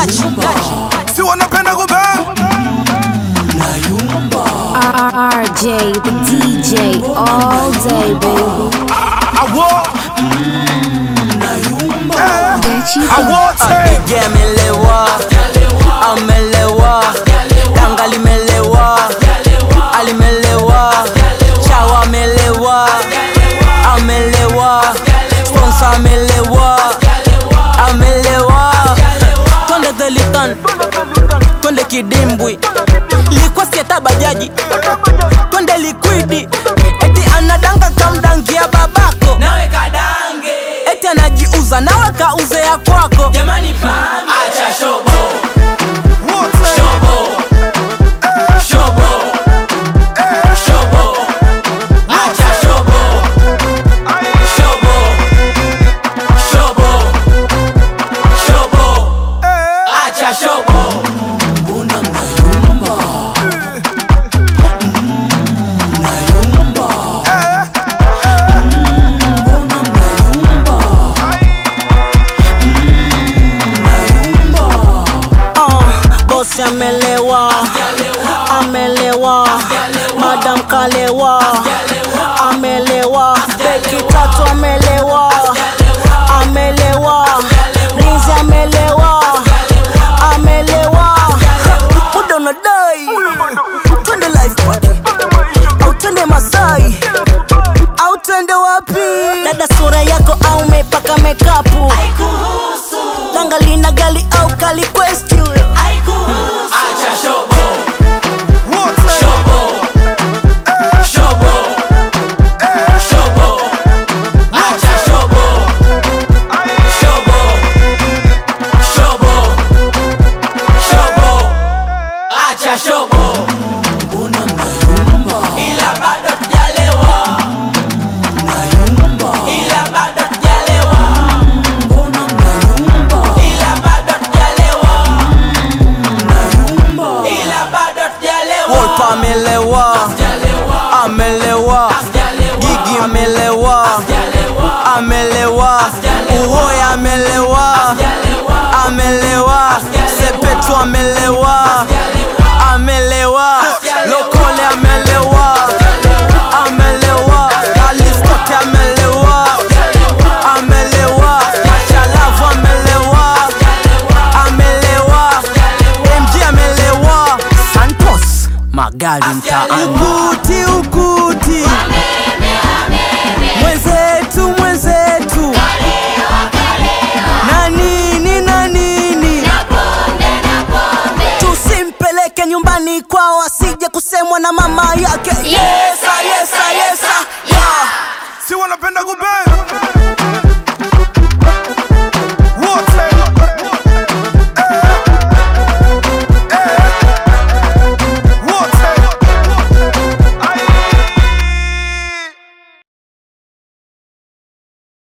gachi, gachi. si wanapenda kubang RJ, the DJ, all day, baby. awo Get you awote DJ amelewa, amelewa, tanga limelewa, alimelewa, chawa amelewa, amelewa, sponsor amelewa, amelewa. Twende Dhelitan, twende kidimbwi, likuwa sieta bajaji, twende likwidi, eti anadanga kamdangia babako nawe kadange eti anajiuza nawe kauze ya kwako jamani pambe acha shobo wote shobo shobo shobo acha shobo shobo shobo shobo acha shobo uh, bosi amelewa amelewa madam kalewa amelewa beki tatu amelewa amelewa rinzi amelewa amelewa muda unadai twende life party au twende masai au twende wapi dada sura yako au mepaka mekapu danga lina gali au kali quest you acha shobo wote shobo shobo shobo acha shobo shobo shobo shobo acha shobo ila bado tujalewa ila bado tujalewa ila bado tujalewa ila bado tujalewa Wolf amelewa amelewa Gigi amelewa amelewa Uhoya amelewa amelewa Sepetu amelewa amelewa Lokole amelewa amelewa Aliskote amelewa amelewa Machalavu amelewa amelewa MG amelewa Santos magari mtaani ukuti ukuti mwenzetu mwenzetu na nini na nini tusimpeleke nyumbani kwao asije kusemwa na mama yake yesa yesa yesa yeah. si wanapenda kubang